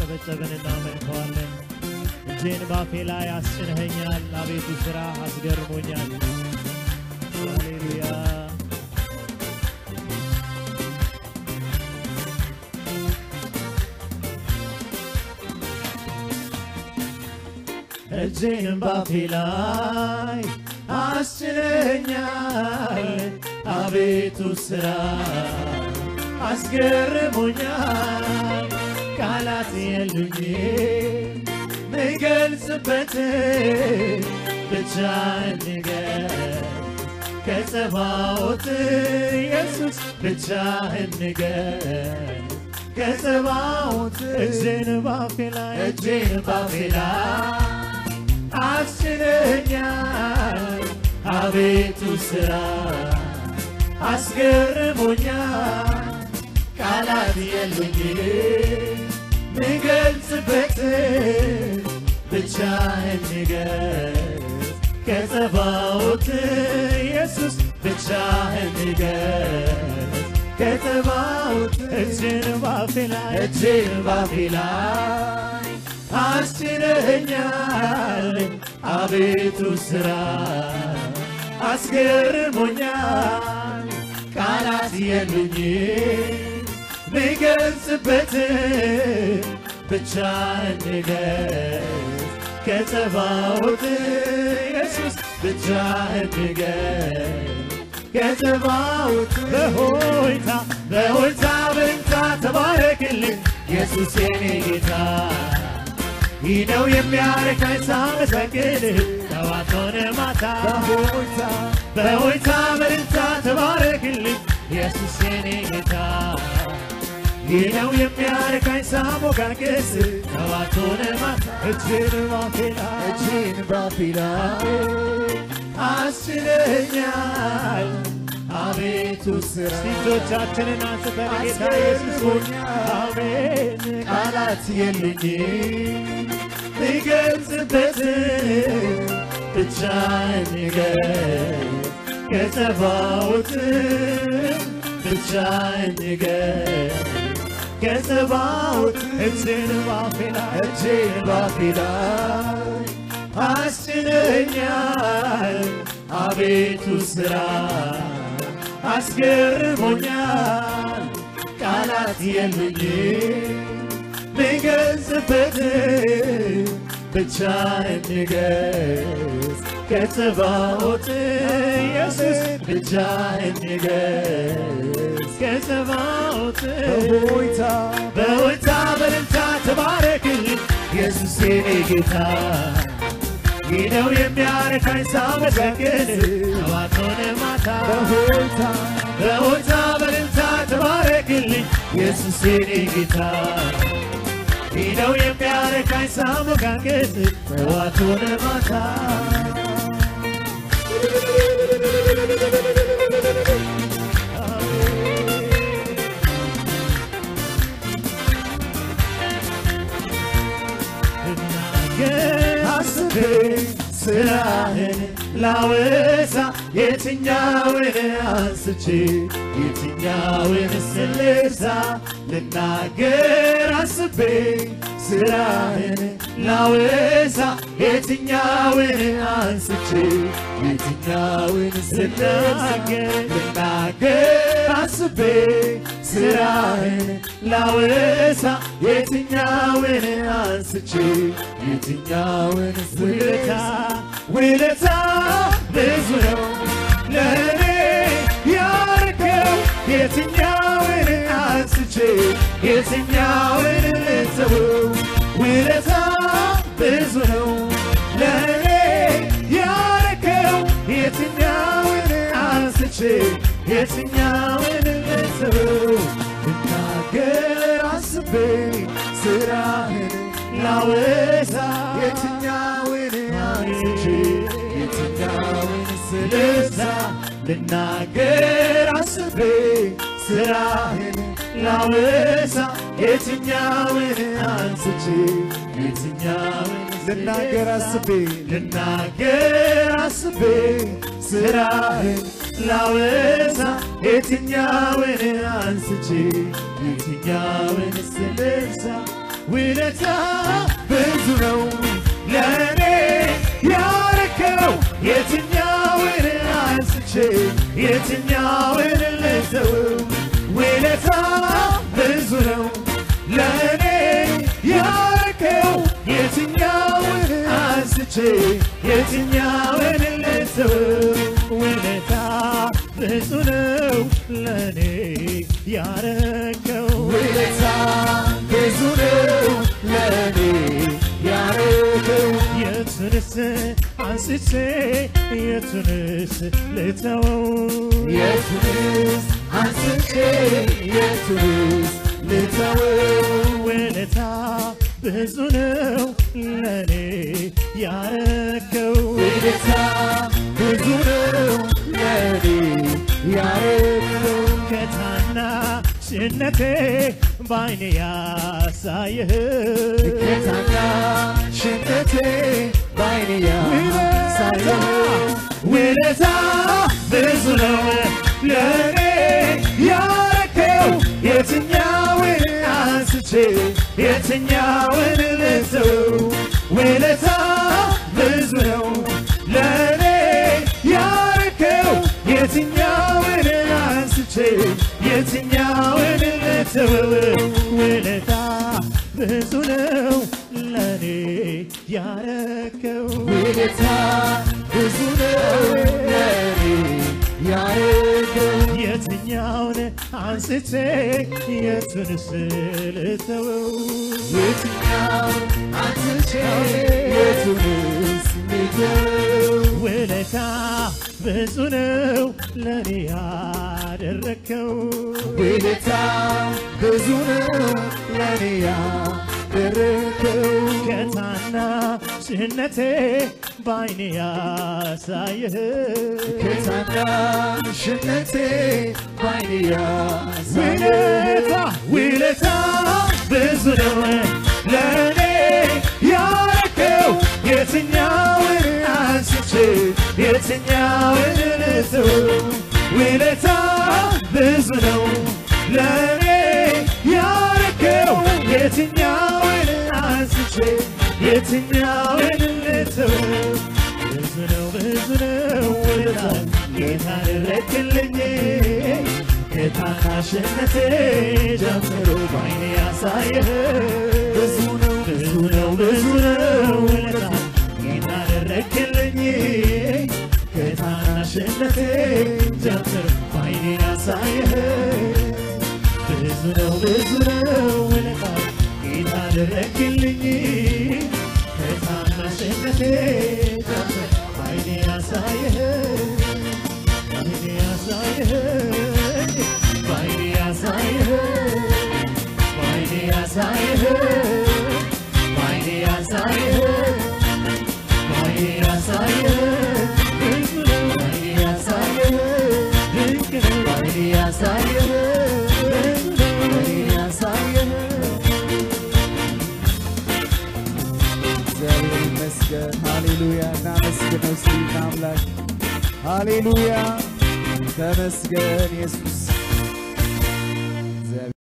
እያጨበጨብን እናመልከዋለን። እጄን ባፌ ላይ አስጭነኸኛል፣ አቤቱ ሥራ አስገርሞኛል። ሃሌሉያ እጄን ባፌ ላይ አስችለኛል አቤቱ ሥራ አስገርሞኛል ቃላት የሉኝ ምገልጽበት ብቻ ንገር ከጸባዖት ኢየሱስ ብቻ ንገር ከጸባዖት እጄን ባፌ ላይ እጄን ባፌ ላይ አስችለኛል አቤቱ ሥራ አስገርሞኛል ቃላት የሉኝ ምገልጽበት ብቻ ንገር ከጸባዖት ኢየሱስ ብቻ ንገር ከጸባዖት እጅን ባፌ ላይ እጅን ባፌ ላይ አስችለኛል አቤቱ ሥራ አስገርሞኛል ቃላት የሉኝ ምገልጽበት ብቻ ንገር ከጸባዖት ኢየሱስ ብቻ ንገር ከጸባዖት በሆይታ በሆይታ በንታ ተባረክልኝ ኢየሱስ የኔ ጌታ ይህ ነው የሚያረካኝ ሳመሰግን ጠዋት ሆነ ማታ በሆይታ በሆይታ በልልታ ተባረክልኝ ኢየሱስ የኔ ጌታ ይህ ነው የሚያረካኝ ሳሞጋገስ ጠዋት ሆነ ማታ እጅን ባፌ ላይ እጅን ባፌ ላይ አስችለኛል አቤቱ ሥራ እጆቻችንን አንስተን ጌታ ኢየሱስ አሜን ቃላት የሉኝ ልገልጽበት ብቻ ንገር ከጸባዖት ብቻ ንገር ከጸባዖት እጅን ባፌ ላይ እጅን ባፌ ላይ አስችለኛል አቤቱ ሥራ አስገርሞኛል ቃላት የሉኝ ልገልጽበት ብቻ ንገስ ከጸባዖት ኢየሱስ ብቻ ንገስ ከጸባዖት በሆይታ በሆይታ በልልታ ተባረክልኝ ኢየሱስ የኔ ጌታ ይህ ነው የሚያረካኝ ሳመሰግን ጠዋት ሆነ ማታ በሆይታ በሆይታ በልልታ ተባረክልኝ ኢየሱስ የኔ ጌታ ይህ ነው የሚያረካኝ ሳሞጋገስ ጠዋት ሆነ ማታ አስቤ ስራህን ላወሳ የትኛውን አንስቼ የትኛውን ስልሳ ልናገር አስቤ ስራህን ላወሳ የትኛውን አንስቼ የትኛውን ስልናገር ልናገር አስቤ ስራህን ላወሳ የትኛውን አንስቼ የትኛውን ውለታ ውለታ ብዙ ነው ለእኔ ያርከው የትኛውን አንስቼ የትኛውን ልተወው ውለታ ብዙ ነው ለእኔ ያርከው የትኛውን አንስቼ የትኛውን ልተወው ልናገር አስቤ ስራህን ላወሳ የትኛውን አንስቼ የትኛውን ስለዛ ልናገር አስቤ ስራህን ላወሳ የትኛውን አንስቼ የትኛውን ልናገር አስቤ ልናገር አስቤ ስራህን ላወሳ የትኛውን አንስቼ የትኛውን ስለዛ ውለታ ብዙ ነው ለእኔ ያረከው የትኛውን አንስቼ የትኛውን ልተው ውለታ ብዙ ነው ለእኔ ያረከው የትኛውን አንስቼ የትኛውን ልተው ውለታ ብዙ ነው ለእኔ ያረከው ውለታ ብዙ ነው ለእኔ ያረከው የቱንስ አንስቼ የቱንስ ልተወው የቱንስ አንስቼ የቱንስ ልተወው ውለታ ብዙ ነው ለእኔ ያረከው ውለታ ብዙ ነው ለእኔ ያረከው ከታናሽነቴ ባይኔ ያሳየህ ከታናሽነቴ ባይኔ ያሳየህ ውለታ ብዙ ነው ለእኔ ያረከው የትኛውን አንስቼ የትኛውን ልተው ውለታ ብዙ ነው ለእኔ ያረከው የትኛውን አንስቼ የትኛውን ልተው ውለታ ብዙ ነው ለእኔ ያረከው ውለታ ብዙ ነው ለእኔ ያረከው የትኛውን አንስቼ የቱንስ ልተወው የትኛው አንስቼ የቱንስ ልተወው ውለታ ብዙ ነው ለእኔ ያደረከው ውለታ ብዙ ነው ለእኔ ያደረከው ከታናሽነቴ ባይኔ ያሳየህ ከታናሽነቴ ባይኔ ያሳየህ ውለታ ውለታ ብዙ ነው ለእኔ ያረከው የትኛውን አንስቼ የትኛውን ልተው ውለታ ብዙ ነው ለእኔ ያረከው የትኛውን አንስቼ የትኛውን ልተው ብዙ ነው ብዙ ነው ውለታ ጌታ ያደረክልኝ ከታናሽነቴ ጀምሮ ባይኔ ያሳየህ ብዙ ነው ብዙ ነው ብዙ ነው ውለታ ጌታ ያደረክልኝ ከታናሽነቴ ጀምሮ ባይኔ ያሳየህ ብዙ ነው ብዙ ነው ውለታ ጌታ ያደረክልኝ ከታናሽነቴ ጀምሮ ባይኔ ያሳየህ ባይኔ ያሳየህ ባይኔ ያሳየህ ባይኔ ያሳየህ ባይኔ ያሳየህ ባይኔ ያሳየህ ድንቅ ነው ባይኔ ያሳየህ ድንቅ ነው ባይኔ ያሳየህ ድንቅ ነው ባይኔ ያሳየህ እግዚአብሔር ይመስገን። ሃሌሉያ እናመስግነው እስቲ አምላክ ሃሌሉያ ተመስገን ኢየሱስ